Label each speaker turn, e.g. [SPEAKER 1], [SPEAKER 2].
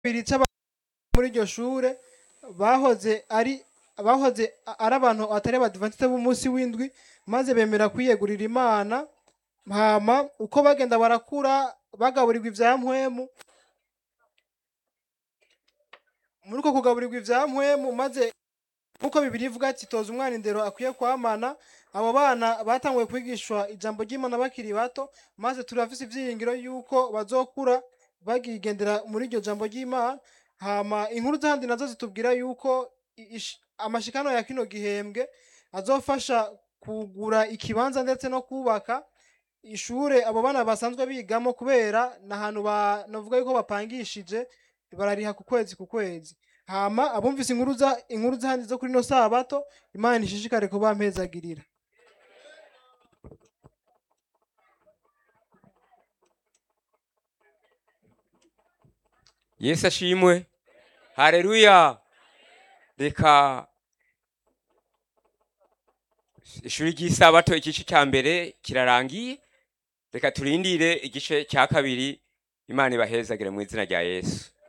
[SPEAKER 1] kabiri c'aba muri iryo shure bahoze ari bahoze ari abantu atari abadivantiste b'umunsi w'indwi maze bemera kwiyegurira imana hama uko bagenda barakura bagaburirwa ivya mpwemu muri uko kugaburirwa ivya mpwemu maze nkuko bibiri ivuga ati toza umwana indero akwiye kwamana abo bana batanguye kwigishwa ijambo ry'imana bakiri bato maze turafise ivyiyingiro yuko bazokura bagigendera muri iryo jambo ry'imana hama inkuru z'ahandi nazo zitubwira yuko i- ish- amashikano ya kino gihembwe azofasha kugura ikibanza ndetse no kubaka ishure abo bana basanzwe bigamo kubera ni ahantu ba- novuga yuko bapangishije barariha ku kwezi ku kwezi hama abumvise inkuru za inkuru z'ahandi zo kuri no sabato imana ishishikare kubampezagirira
[SPEAKER 2] yesu ashimwe hareruya reka ishuri ry'isabato igice cya mbere kirarangiye reka turindire igice cya kabiri imana ibahezagire mu izina rya yesu